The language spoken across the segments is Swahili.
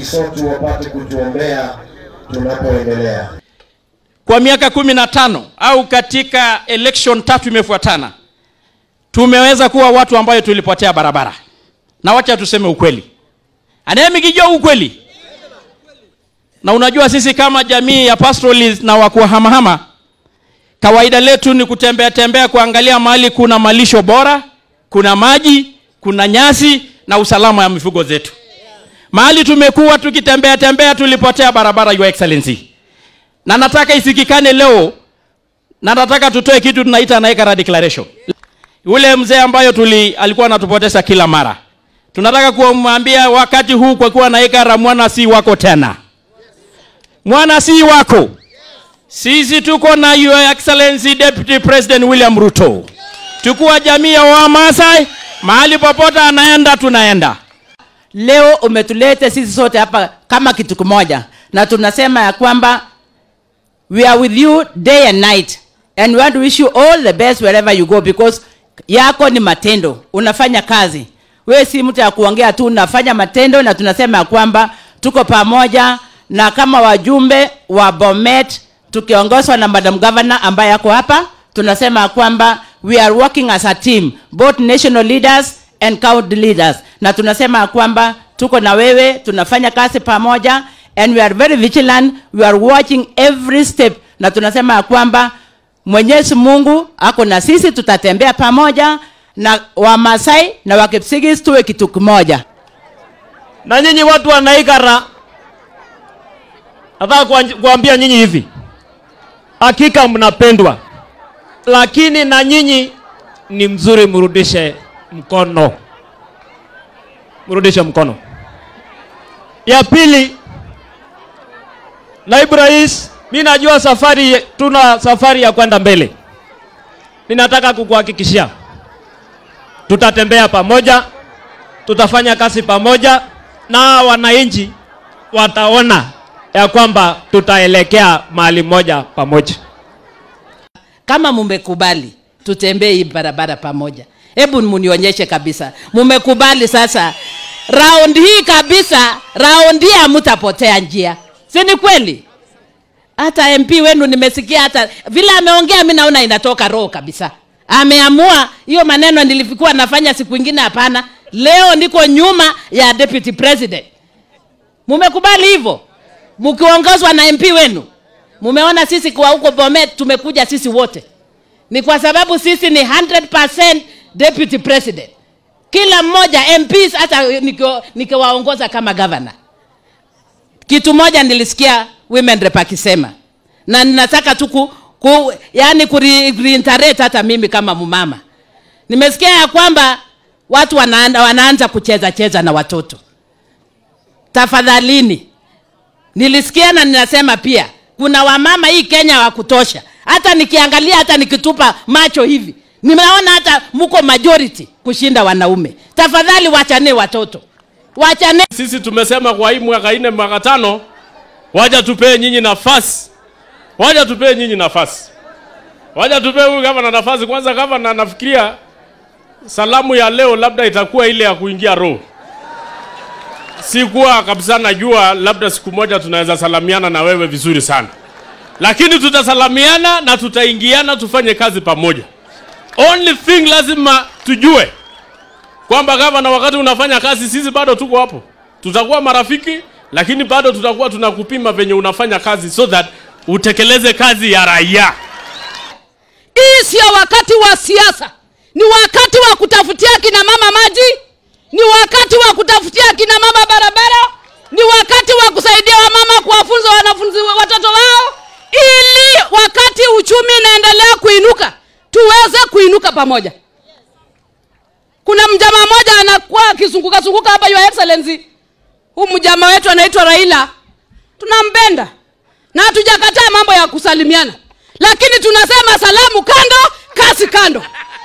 sote wapate kutuombea tunapoendelea. Kwa miaka kumi na tano au katika election tatu imefuatana, tumeweza kuwa watu ambayo tulipotea barabara, na wacha tuseme ukweli, anayemikijua ukweli. Na unajua sisi kama jamii ya pastoralist na wa kuhamahama, kawaida letu ni kutembea tembea, kuangalia mahali kuna malisho bora, kuna maji, kuna nyasi na usalama ya mifugo zetu. Mahali tumekuwa tukitembea tembea, tulipotea barabara, Your Excellency na nataka isikikane leo na nataka tutoe kitu tunaita Naikara declaration. Yule mzee ambayo tuli alikuwa anatupoteza kila mara, tunataka kumwambia wakati huu, kwa kuwa Naikara mwana si wako tena, mwana si wako. Sisi tuko na Your Excellency Deputy President William Ruto, tukuwa jamii ya Wamasai, mahali popote anaenda tunaenda. Leo umetulete sisi sote hapa kama kitu kimoja, na tunasema ya kwamba we are with you day and night and we want to wish you all the best wherever you go because yako ni matendo, unafanya kazi. Wewe si mtu ya kuongea tu, unafanya matendo, na tunasema ya kwamba tuko pamoja na kama wajumbe wa Bomet tukiongozwa na Madam Governor ambaye yako hapa, tunasema ya kwamba we are working as a team both national leaders and county leaders, na tunasema ya kwamba tuko na wewe, tunafanya kazi pamoja and we are very vigilant, we are watching every step, na tunasema ya kwamba Mwenyezi Mungu ako na sisi, tutatembea pamoja na Wamasai na Wakipsigis tuwe kitu kimoja. Na nyinyi watu wa Naikara, nataka kuanj- kuambia nyinyi hivi, hakika mnapendwa, lakini na nyinyi ni mzuri, mrudishe mkono, mrudishe mkono. Ya pili, naibu rais, mi najua safari, tuna safari ya kwenda mbele. Ninataka kukuhakikishia tutatembea pamoja, tutafanya kazi pamoja, na wananchi wataona ya kwamba tutaelekea mahali moja pamoja. Kama mumekubali tutembee hii barabara pamoja, hebu munionyeshe kabisa mumekubali. Sasa raundi hii kabisa, raundi hii hamutapotea njia, si ni kweli? Hata MP wenu nimesikia, hata vile ameongea, mi naona inatoka roho kabisa. Ameamua hiyo maneno nilikuwa nafanya siku ingine, hapana. Leo niko nyuma ya deputy president. Mumekubali hivyo, mkiongozwa na MP wenu. Mumeona sisi kwa huko Bomet tumekuja sisi wote, ni kwa sababu sisi ni 100% deputy president, kila mmoja MPs, hata nikio- nikiwaongoza kama governor. Kitu moja nilisikia women rep akisema na ninataka tu ku, ku, yani kureiterate hata mimi kama mumama nimesikia ya kwamba watu wanaanda, wanaanza kucheza cheza na watoto. Tafadhalini, nilisikia na ninasema pia kuna wamama hii Kenya wa kutosha. Hata nikiangalia hata nikitupa macho hivi nimeona hata mko majority kushinda wanaume. Tafadhali wachane watoto, wachane Sisi tumesema kwa hii mwaka nne mwaka tano, waja tupee nyinyi nafasi, waja tupee nyinyi nafasi, waja tupee huyu gavana nafasi. Kwanza gavana, nafikiria salamu ya leo labda itakuwa ile ya kuingia roho. Sikuwa kabisa najua, labda siku moja tunaweza salamiana na wewe vizuri sana, lakini tutasalamiana na tutaingiana, tufanye kazi pamoja. Only thing lazima tujue kwamba gavana, wakati unafanya kazi, sisi bado tuko hapo, tutakuwa marafiki, lakini bado tutakuwa tunakupima venye unafanya kazi, so that utekeleze kazi ya raia. Hii sio wakati wa siasa, ni wakati wa kutafutia kina mama maji, ni wakati wa kutafutia kina mama barabara, ni wakati wa kusaidia wamama kuwafunza wanafunzi wa- watoto wao, ili wakati uchumi inaendelea kuinuka tuweze kuinuka pamoja. Kuna mjamaa mmoja anakuwa akizunguka zunguka hapa, Your Excellency, huu mjamaa wetu anaitwa Raila, tunampenda na hatujakataa mambo ya kusalimiana, lakini tunasema salamu kando, kazi kando.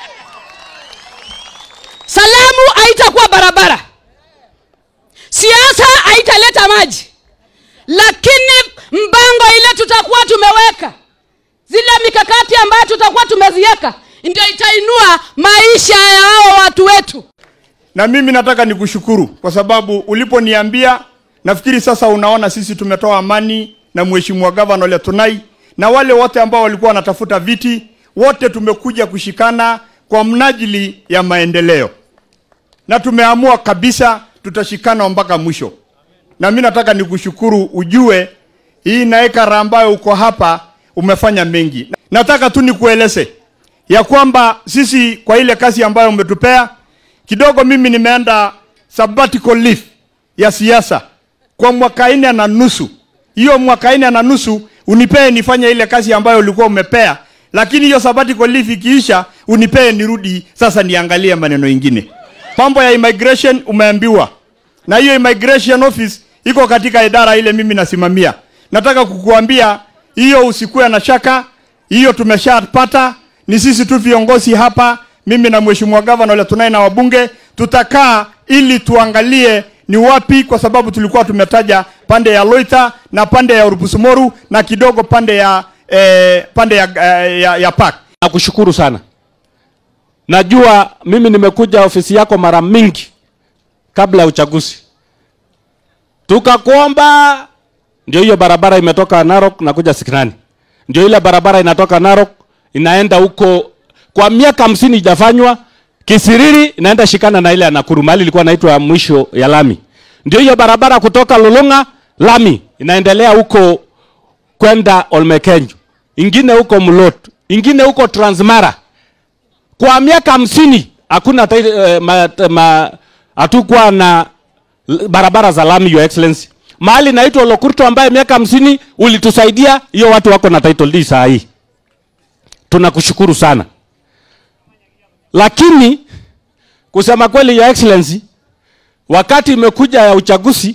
Salamu haitakuwa barabara, siasa haitaleta maji, lakini mpango ile tutakuwa tumeweka, zile mikakati ambayo tutakuwa tumeziweka, ndio itainua maisha ya hao watu wetu. na mimi nataka nikushukuru kwa sababu uliponiambia nafikiri sasa unaona sisi tumetoa amani na mheshimiwa gavana Ole Tunai na wale wote ambao walikuwa wanatafuta viti, wote tumekuja kushikana kwa mnajili ya maendeleo, na tumeamua kabisa tutashikana mpaka mwisho. Na mimi nataka nikushukuru, ujue hii naekara ambayo uko hapa umefanya mengi. Nataka tu nikueleze ya kwamba sisi kwa ile kazi ambayo umetupea kidogo, mimi nimeenda sabbatical leave ya siasa kwa mwaka nne na nusu. Hiyo mwaka nne na nusu unipee nifanye ile kazi ambayo ulikuwa umepea, lakini hiyo sabbatical leave ikiisha, unipee nirudi sasa niangalie maneno ingine. Mambo ya immigration umeambiwa, na hiyo immigration office iko katika idara ile mimi nasimamia. Nataka kukuambia hiyo, usikuwe na shaka, hiyo tumeshapata. Ni sisi tu viongozi hapa, mimi na mheshimiwa gavana Ole Tunai na wabunge, tutakaa ili tuangalie ni wapi, kwa sababu tulikuwa tumetaja pande ya Loita na pande ya Urupusumoru na kidogo pande ya eh, pande ya, eh, ya, ya Park. Nakushukuru sana. Najua mimi nimekuja ofisi yako mara mingi kabla ya uchaguzi, tukakuomba, ndio hiyo barabara imetoka Narok na kuja Sikinani, ndio ile barabara inatoka Narok inaenda huko, kwa miaka hamsini ijafanywa Kisiriri inaenda shikana na ile ya Nakuru, mahali ilikuwa inaitwa mwisho ya lami. Ndio hiyo barabara kutoka Lulunga lami inaendelea huko kwenda Olmekenyo, ingine huko Mlot, ingine huko Transmara. Kwa miaka hamsini hakuna uh, ma, ma, hatukuwa na l- barabara za lami, your excellency. Mahali naitwa Lokurto ambaye miaka hamsini ulitusaidia, hiyo watu wako na title deed saa hii. Tunakushukuru sana lakini kusema kweli, your excellency, wakati imekuja ya uchaguzi,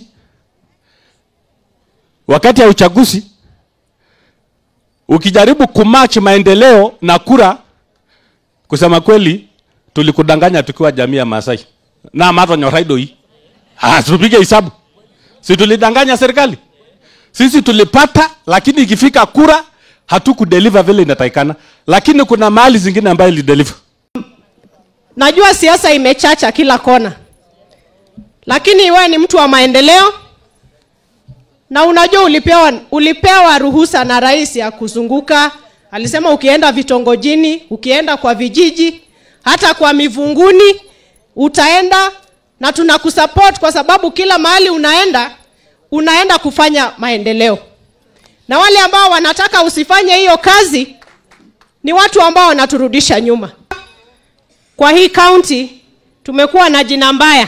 wakati ya uchaguzi ukijaribu kumatch maendeleo na kura, kusema kweli, tulikudanganya tukiwa jamii ya Maasai na mato nyoraido hii. Ah, tupige hesabu, si tulidanganya serikali? Sisi tulipata, lakini ikifika kura hatukudeliver vile inatakikana, lakini kuna mahali zingine ambayo ilideliver. Najua siasa imechacha kila kona, lakini wewe ni mtu wa maendeleo na unajua ulipewa, ulipewa ruhusa na rais ya kuzunguka. Alisema ukienda vitongojini, ukienda kwa vijiji, hata kwa mivunguni utaenda, na tunakusupport kwa sababu kila mahali unaenda unaenda kufanya maendeleo, na wale ambao wanataka usifanye hiyo kazi ni watu ambao wanaturudisha nyuma kwa hii kaunti tumekuwa na jina mbaya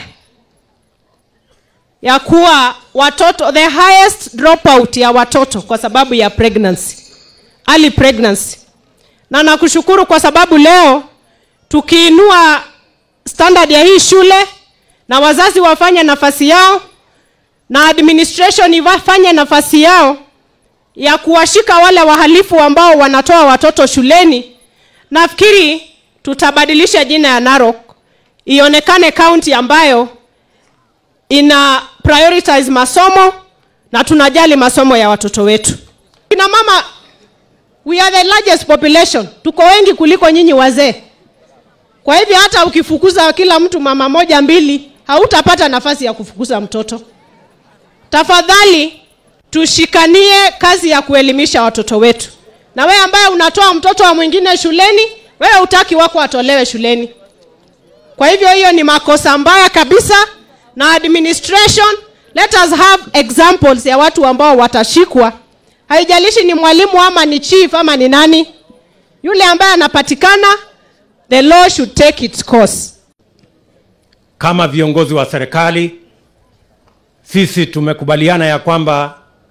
ya kuwa watoto the highest dropout ya watoto kwa sababu ya pregnancy early pregnancy na nakushukuru kwa sababu leo tukiinua standard ya hii shule na wazazi wafanye nafasi yao na administration ifanye nafasi yao ya kuwashika wale wahalifu ambao wanatoa watoto shuleni nafikiri tutabadilisha jina ya Narok ionekane kaunti ambayo ina prioritize masomo na tunajali masomo ya watoto wetu. Kina mama, we are the largest population, tuko wengi kuliko nyinyi wazee. Kwa hivyo hata ukifukuza kila mtu mama moja mbili, hautapata nafasi ya kufukuza mtoto. Tafadhali tushikanie kazi ya kuelimisha watoto wetu. Na wewe ambaye unatoa mtoto wa mwingine shuleni, wewe utaki wako atolewe shuleni. Kwa hivyo hiyo ni makosa mbaya kabisa, na administration, let us have examples ya watu ambao watashikwa. Haijalishi ni mwalimu ama ni chief ama ni nani, yule ambaye anapatikana, the law should take its course. Kama viongozi wa serikali, sisi tumekubaliana ya kwamba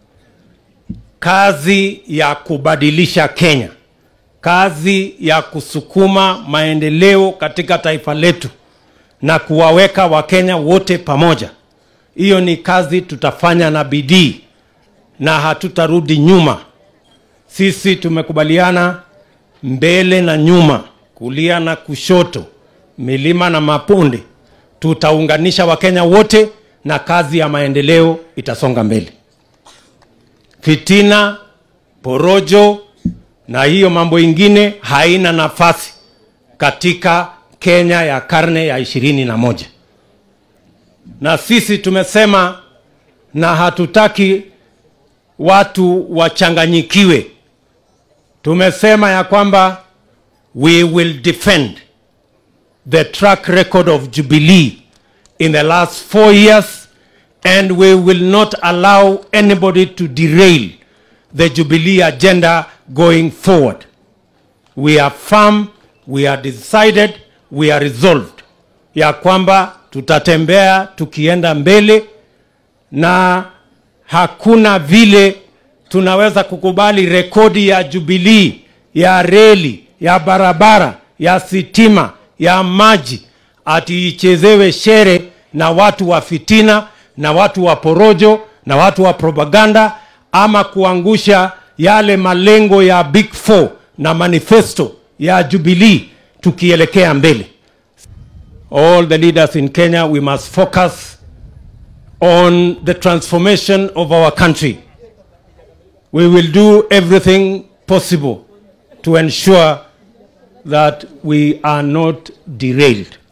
kazi ya kubadilisha Kenya kazi ya kusukuma maendeleo katika taifa letu na kuwaweka Wakenya wote pamoja. Hiyo ni kazi tutafanya na bidii na hatutarudi nyuma. Sisi tumekubaliana mbele na nyuma, kulia na kushoto, milima na maponde, tutaunganisha Wakenya wote na kazi ya maendeleo itasonga mbele. Fitina, porojo, na hiyo mambo ingine haina nafasi katika Kenya ya karne ya ishirini na moja. Na sisi tumesema na hatutaki watu wachanganyikiwe. Tumesema ya kwamba we will defend the track record of Jubilee in the last four years and we will not allow anybody to derail the Jubilee agenda going forward. We are firm, we are decided, we are resolved ya kwamba tutatembea tukienda mbele na hakuna vile tunaweza kukubali rekodi ya Jubilee ya reli, ya barabara, ya sitima, ya maji ati ichezewe shere na watu wa fitina na watu wa porojo na watu wa propaganda ama kuangusha yale malengo ya Big Four na manifesto ya Jubilee tukielekea mbele. All the leaders in Kenya, we must focus on the transformation of our country. We will do everything possible to ensure that we are not derailed.